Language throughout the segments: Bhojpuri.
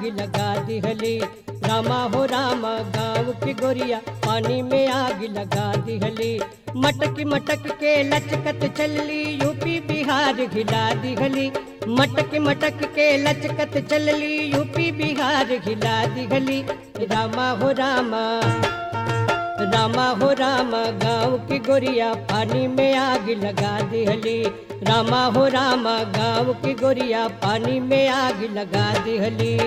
आग लगा दिहली रामा हो रामा गाँव की गोरिया पानी में आग लगा दिहली मटक मटक के लचकत चलली यूपी बिहार घिला दिहली मटक मटक के लचकत चलली यूपी बिहार घिला दिहली रामा हो रामा रामा हो रामा गाँव की गोरिया पानी में आग लगा दिहली रामा हो रामा गाँव की गोरिया पानी में आग लगा दिहली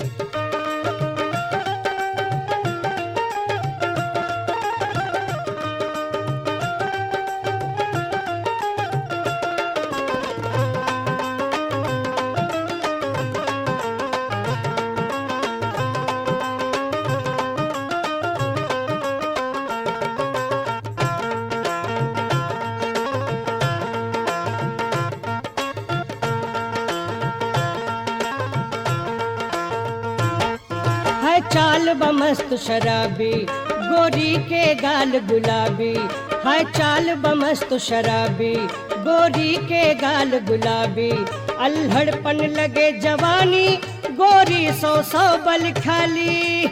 है चाल बमस्त शराबी गोरी के गाल गुलाबी है चाल बमस्त शराबी गोरी के गाल गुलाबी अल्हड़पन लगे जवानी गोरी सौ सौ बल खाली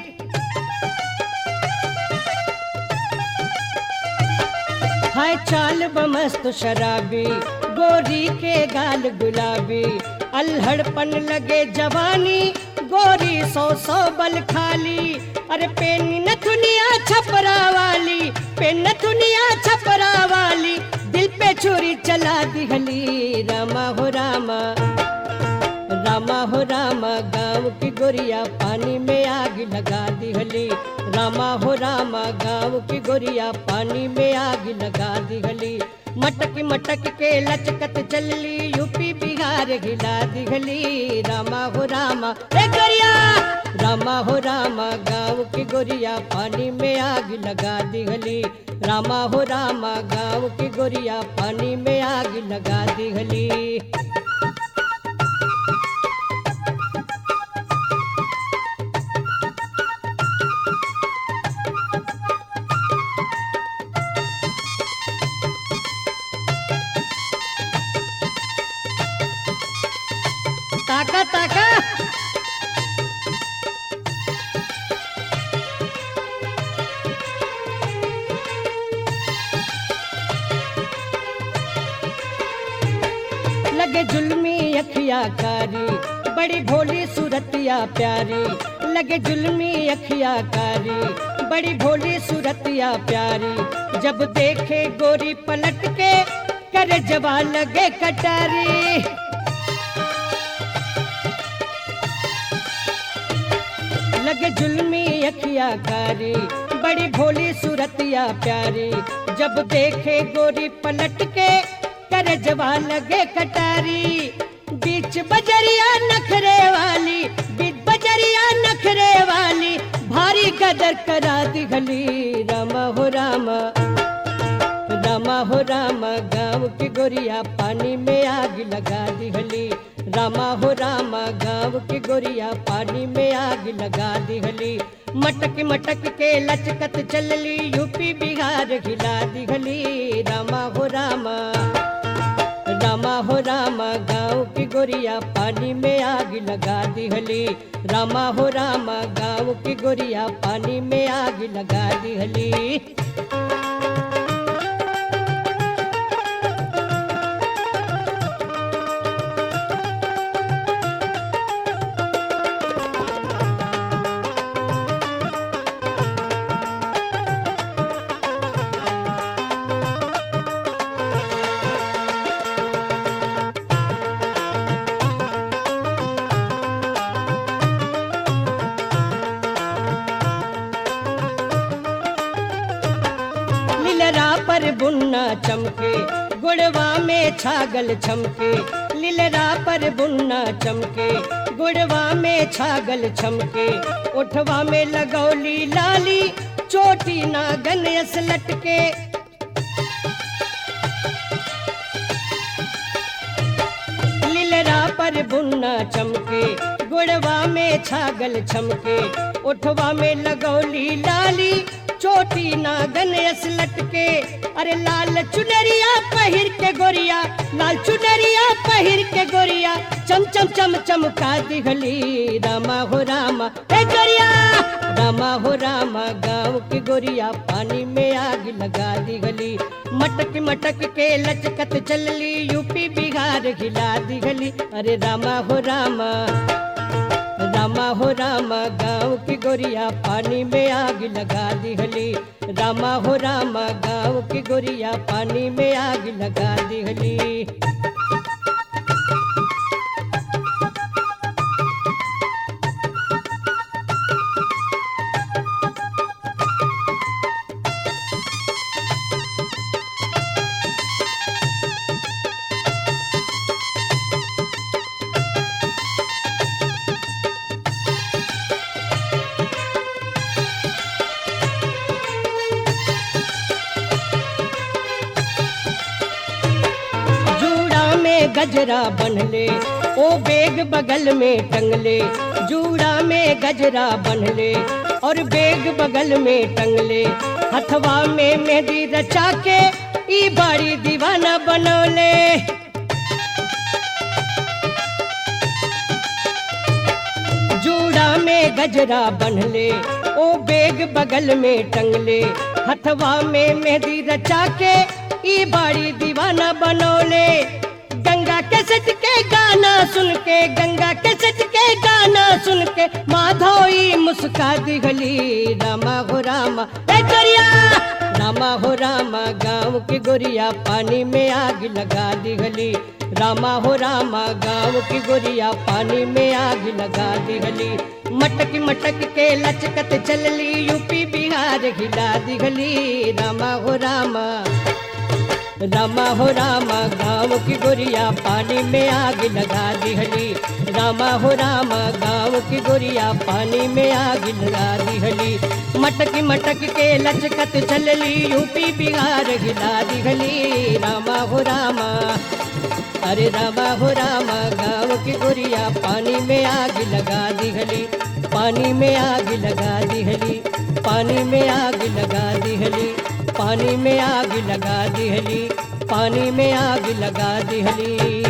है चाल बमस्त शराबी गोरी के गाल गुलाबी अल्हड़पन लगे जवानी गोरी सौ सौ बल खाली अरे पेन न दुनिया छपरा वाली पेन न दुनिया छपरा वाली दिल पे छुरी चला दिहली रामा हो रामा रामा हो रामा गाँव की गोरिया पानी में आग लगा दिहली रामा हो रामा गाँव की गोरिया पानी में आग लगा दिहली मटक मटक के लचकत चलली यूपी बिहार घिला दिहली रामा हो रामा ए गोरिया रामा हो रामा गाँव की गोरिया पानी में आग लगा दिहली रामा हो रामा गाँव की गोरिया पानी में आग लगा दिहली ताका ताका लगे जुल्मी अखिया कारी बड़ी भोली सूरतिया प्यारी लगे जुल्मी अखिया कारी बड़ी भोली सूरतिया प्यारी जब देखे गोरी पलट के करे जवा लगे कटारी लगे जुल्मी अखिया कारी बड़ी भोली सूरतिया प्यारी जब देखे गोरी पलट के कर जवा लगे कटारी बीच बजरिया नखरे वाली बीच बजरिया नखरे वाली भारी कदर करा दिखली रामा हो रामा रामा हो रामा गाँव की गोरिया पानी में आग लगा दिहली रामा हो रामा गाँव की गोरिया पानी में आग लगा दिहली मटक मटक के लचकत चलली यूपी बिहार घिला दिहली रामा हो रामा रामा हो रामा गाँव की गोरिया पानी में आग लगा दिहली रामा हो रामा गाँव की गोरिया पानी में आग लगा दिहली लिलरा पर बुन्ना चमके गुड़वा में छागल छमके लिलरा पर बुन्ना चमके गुड़वा में छागल छमके उठवा में लगौली लाली चोटी नागन यस लटके लिलरा पर बुन्ना चमके गुड़वा में छागल छमके उठवा में लगौली लाली चोटी नागन यस लटके अरे लाल चुनरिया पहिर के गोरिया लाल चुनरिया पहिर के गोरिया चम चम चम चमका दिहली रामा हो रामा हे गोरिया रामा हो रामा गाँव की गोरिया पानी में आग लगा दिहली मटक मटक के लचकत चलली यूपी बिहार हिला दिहली अरे रामा हो रामा रामा हो रामा गाँव की गोरिया पानी में आग लगा दिहली रामा हो रामा गाँव की गोरिया पानी में आग लगा दिहली जूड़ा में गजरा बनले ओ बेग बगल में टंगले जूड़ा में गजरा बनले और बेग बगल में टंगले हथवा में मेहंदी रचा के ई बाड़ी दीवाना बनौले जूड़ा में गजरा बनले ओ बेग बगल में टंगले हथवा में मेहंदी रचा के ई बाड़ी दीवाना बनौले गंगा के सच के गाना सुन के गंगा के सच के गाना सुन के माधोई मुस्का दिखली रामा हो रामा ए गोरिया रामा हो रामा गाँव की गोरिया पानी में आग लगा दिखली रामा हो रामा गाँव की गोरिया पानी में आग लगा दिखली मटक मटक के लचकत चलली यूपी बिहार हिला दिखली रामा हो रामा रामा हो रामा गाँव की गोरिया पानी में आग लगा दिहली रामा हो रामा गाँव की गोरिया पानी में आग लगा दिहली मटक मटक के लचकत चलली यूपी बिहार हिला दिहली रामा हो रामा अरे रामा हो रामा गाँव की गोरिया पानी में आग लगा दिहली पानी में आग लगा दिहली पानी में आग लगा दिहली पानी में आग लगा दिहली पानी में आग लगा दिहली